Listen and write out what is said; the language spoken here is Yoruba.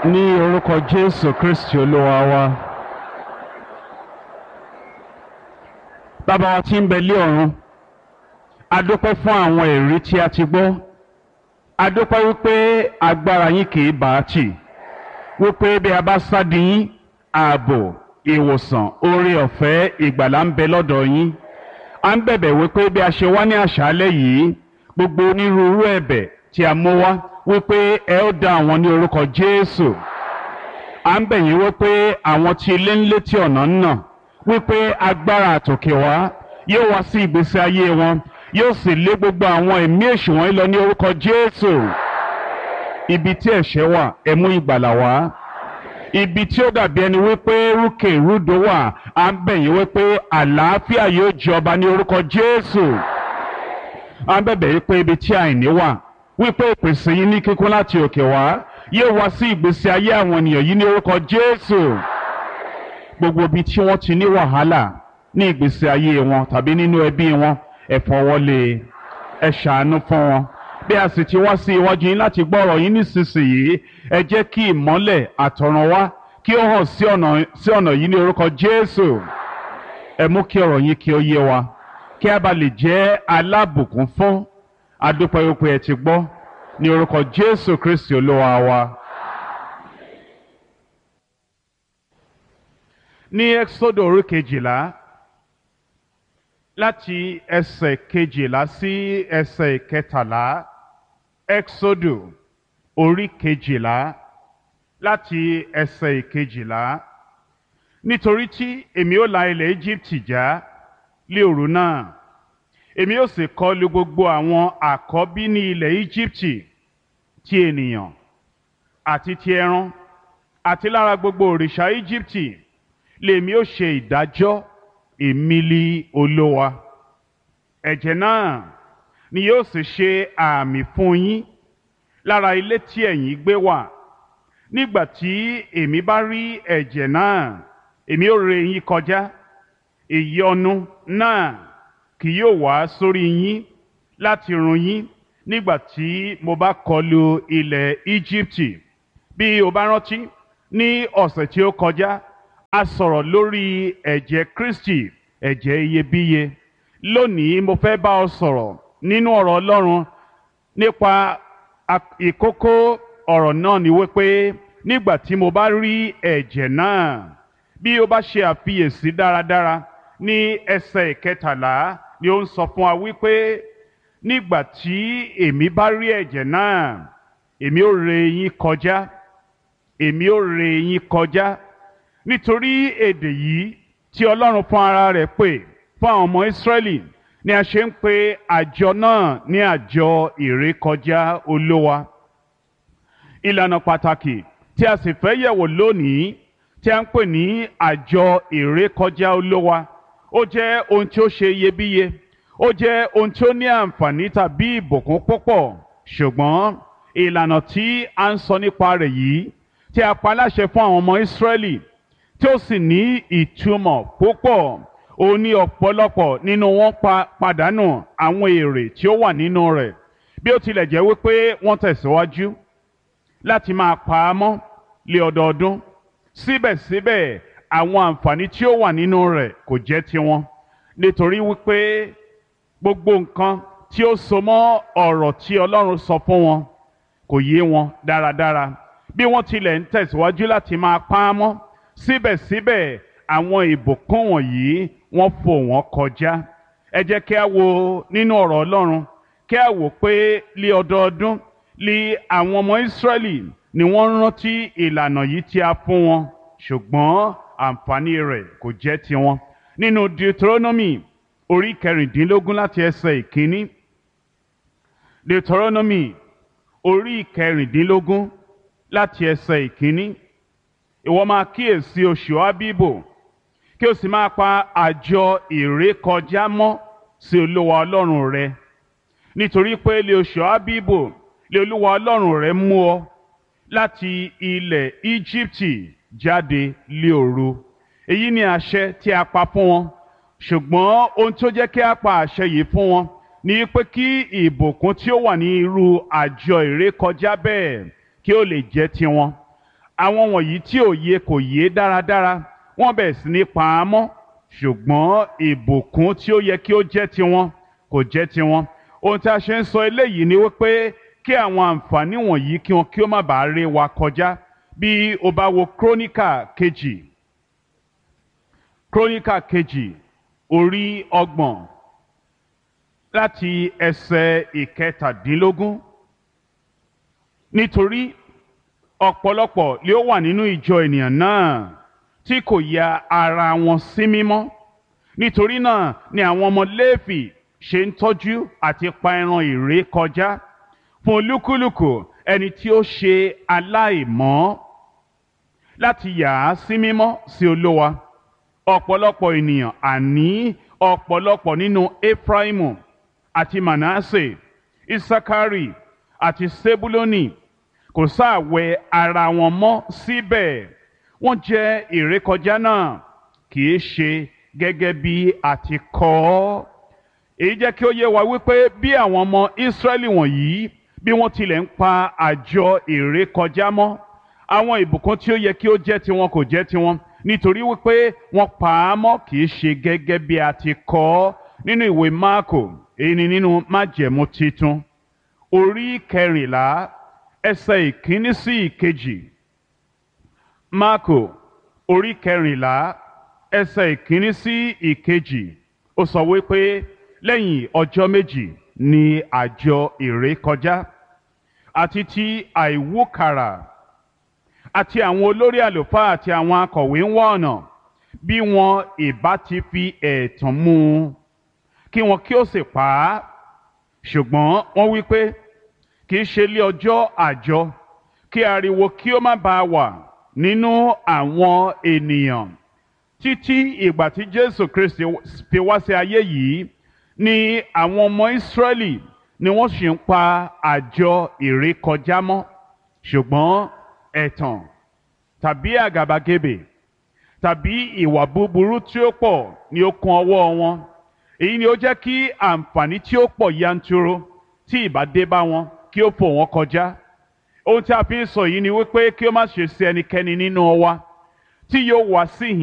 ní orúkọ jésù kristi olúwa wa bàbá wa tí ń bẹ lé ọ̀run a dúpẹ́ fún àwọn èrí tí a ti gbọ́ a dúpẹ́ wípé agbára yín kì í bá a tì wípé bí a bá sádi yín ààbò ìwòsàn oore ọ̀fẹ́ ìgbàlà ń bẹ lọ́dọ̀ yín a ń bẹ̀bẹ̀ wípé bí a ṣe wá ní àṣálẹ́ yìí gbogbo onírúurú ẹ̀bẹ̀ tí a mú wá wípé ẹ ó dá àwọn ní orúkọ jésù à ń bẹ̀ yín wípé àwọn tí ilé ń létí ọ̀nà ń nà wípé agbára àtòkè wá yóò wá sí ìgbésí ayé wọn yóò sì lé gbogbo àwọn ẹ̀mí èṣù wọn lọ ní orúkọ jésù ibi tí ẹ̀ṣẹ̀ wà ẹ mú ìgbàlà wá ibi tí ó dàbí ẹni wípé rúkè rúdò wà à ń bẹ̀ yín wípé àlàáfíà yóò jọba ní orúkọ jésù à ń bẹ̀bẹ̀ wípé ibi tí àìní wà wípé ìpèsè yín ní kíkún láti òkè wá yóò wá sí ìgbésí ayé àwọn ènìyàn yìí ní orúkọ jésù gbogbo ibi tí wọ́n ti ní wàhálà ní ìgbésí ayé wọn tàbí nínú ẹbí wọn ẹ fọwọ́lé ẹ ṣàánú fún wọn bí a sì ti wá sí iwájú yín láti gbọ́ ọ̀rọ̀ yín nísinsìnyí ẹ jẹ́ kí ìmọ́lẹ̀ àtọ̀run wá kí ó hàn sí ọ̀nà sí ọ̀nà yìí ní orúkọ jésù ẹ mú kí ọ̀rọ̀ yín kí ó yé wa kí a bá lè jẹ́ alábùkún fún adúpẹ́ wípé ẹ ti gbọ́ ní orúkọ jésù kristi olúwa wa. ní ẹ́xódò orí kejìlá láti ẹsẹ̀ kejìlá sí ẹsẹ̀ kẹtàlá ẹ́xódò orí kejìlá láti ẹsẹ̀ kejìlá nítorí tí èmi ó la ilẹ̀ Íjíbítì já lé òru náà èmi ó sì kọlu gbogbo àwọn àkọ́bí ní ilẹ̀ Íjíbítì ti ènìyàn àti ti ẹran àti lára gbogbo òrìṣà Íjíbítì lèmi ó ṣe ìdájọ́ èmìlì olówa ẹ̀jẹ̀ náà ni yóò sì ṣe àmì fún yín lára ilé tí ẹ̀yin gbé wà nígbà tí èmi bá rí ẹ̀jẹ̀ náà èmi ó ré yín kọjá ìyọnu náà kì yóò wá sórí yín láti run yín nígbà tí mo bá kọlu ilẹ̀ Íjíbítì bí o bá rántí ní ọ̀sẹ̀ tí ó kọjá a sọ̀rọ̀ lórí ẹ̀jẹ̀ Kristi ẹ̀jẹ̀ iyebíye lónìí mo fẹ́ bá ọ sọ̀rọ̀ nínú ọ̀rọ̀ Ọlọ́run nípa ìkókó ọ̀rọ̀ náà ni wípé nígbà tí mo bá rí ẹ̀jẹ̀ náà bí o bá ṣe àfiyèsí dáradára ní ẹsẹ̀ ìkẹtàlá ni ó ń sọ fún wa wípé nígbà tí èmi bá rí ẹ̀jẹ̀ náà èmi ó ré yín kọjá èmi ó ré yín kọjá nítorí èdè yìí tí ọlọ́run fún ara rẹ̀ pè fún àwọn ọmọ ìsírẹ́lì ni a ṣe ń pe àjọ náà ní àjọ ìrékọjá olówa ìlànà pàtàkì tí a sì fẹ́ yẹ̀wò lónìí tí a ń pè ní àjọ ìrékọjá olówa ó jẹ́ ohun tí ó ṣe iyebíye ó jẹ́ ohun tí ó ní àǹfààní tàbí ìbùkún púpọ̀ ṣùgbọ́n ìlànà tí a ń sọ nípa rẹ̀ yìí tí a pa láṣẹ fún àwọn ọmọ ìsírẹ́lì tí ó sì ní ìtumọ̀ púpọ̀ ó ní ọ̀pọ̀lọpọ̀ nínú wọn pa pàdánù àwọn èrè tí ó wà nínú rẹ̀ bí ó tilẹ̀ jẹ́ wípé wọ́n tẹ̀síwájú láti máa pa á mọ́ lé ọdọọdún síbẹ̀síbẹ̀ àwọn àǹfààní tí ó wà nínú rẹ̀ kò jẹ́ tiwọn nítorí wípé gbogbo nǹkan tí ó so mọ́ ọ̀rọ̀ tí Ọlọ́run sọ fún wọn kò yé wọn dáradára bí wọ́n tilẹ̀ ń tẹ̀síwájú láti máa pa á mọ́ síbẹ̀síbẹ̀ àwọn ìbùkún wọ̀nyí wọ́n fò wọ́n kọjá ẹ jẹ́ kí a wo nínú ọ̀rọ̀ Ọlọ́run kí a wò pé lé ọdọọdún lé àwọn ọmọ Ísírẹ́lì ni wọ́n rántí ìlànà yìí tí a fún wọn ṣùgbọ́n àǹfààní rẹ̀ kò jẹ́ tiwọn nínú Deuteronomy orí kẹrìndínlógún láti ẹsẹ̀ ìkíní Deuteronomy orí kẹrìndínlógún láti ẹsẹ̀ ìkíní ìwọ máa kíyèsí oṣù Ábíbò kí o sì máa pa àjọ ìrékọjá mọ́ sí Olúwa Ọlọ́run rẹ nítorí pé lé oṣù Ábíbò lé Olúwa Ọlọ́run rẹ mú ọ láti ilẹ̀ Íjíbítì jáde lé òru èyí ni àṣẹ tí a pa fún wọn ṣùgbọ́n ohun tó jẹ́ kí a pa àṣẹ yìí fún wọn ni pé kí ìbùkún tí ó wà ní irú àjọ ìrékọjá bẹ́ẹ̀ kí ó lè jẹ́ tiwọn àwọn wọ̀nyí tí òye kò yé dáradára wọ́n bẹ̀rẹ̀ sí ní pa á mọ́ ṣùgbọ́n ìbùkún tí ó yẹ kí ó jẹ́ tiwọn kò jẹ́ tiwọn ohun tí a ṣe ń sọ eléyìí ni wípé kí àwọn àǹfààní wọ̀nyí kí wọn kí ó má bàa ré wa kọjá bí o bá wo króníkà kejì króníkà kejì orí ọgbọ̀n láti ẹsẹ̀ ìkẹtàdínlógún nítorí ọ̀pọ̀lọpọ̀ lé ó wà nínú ìjọ ènìyàn náà tí kò ya ara wọn sí mímọ́ nítorí náà ni àwọn ọmọ Léfì ṣe ń tọ́jú àti pa ẹran ìré kọjá fún olúkúlùkù ẹni tí ó ṣe aláìmọ́ láti yà á sí mímọ́ sí Olúwa ọ̀pọ̀lọpọ̀ ènìyàn àní ọ̀pọ̀lọpọ̀ nínú Efraimu àti Manasse Isakari àti Sebuloni kò sáàwẹ̀ ara wọn mọ́ síbẹ̀ wọ́n jẹ́ ìrékọjá náà kì í ṣe gẹ́gẹ́ bí a ti kọ ọ́ èyí jẹ́ kí ó yé wa wípé bí àwọn ọmọ Ísírẹ́lì wọ̀nyí bí wọ́n tilẹ̀ ń pa àjọ ìrékọjá mọ́ àwọn ìbùkún tí ó yẹ kí ó jẹ́ tiwọn kò jẹ́ tiwọn nítorí wípé wọ́n pa á mọ́ kì í ṣe gẹ́gẹ́ bí a ti kọ ọ́ nínú ìwé Máàkò èyí ni nínú májẹ̀mú titun orí kẹrìnlá ẹsẹ̀ ìkíní sí ìkejì Máàkò orí kẹrìnlá ẹsẹ̀ ìkíní sí ìkejì ó sọ wípé lẹ́yìn ọjọ́ méjì ni àjọ ìrékọjá àti ti àìwúkàrà àti àwọn olórí àlùfáà àti àwọn akọ̀wé ń wá ọ̀nà bí wọn ìbá ti fi ẹ̀tàn mú un kí wọn kí ó sì pa á ṣùgbọ́n wọ́n wí pé kì í ṣe lé ọjọ́ àjọ kí ariwo kí ó má bàa wà nínú àwọn ènìyàn títí ìgbà tí Jésù Kristi fi wá sí ayé yìí ni àwọn ọmọ Ísírẹ́lì ni wọ́n sì ń pa àjọ ìrékọjá mọ́ ṣùgbọ́n ẹ̀tàn tàbí àgàbàgebè tàbí ìwà búburú tí ó pọ̀ ni ó kún ọwọ́ wọn èyí ni ó jẹ́ kí àǹfààní tí ó pọ̀ yanturu tí ìbá dé bá wọn kí ó fò wọ́n kọjá ohun tí a fi ń sọ yìí ni wípé kí ó má ṣe sí ẹnikẹ́ni nínú wa tí yóò wá síhìn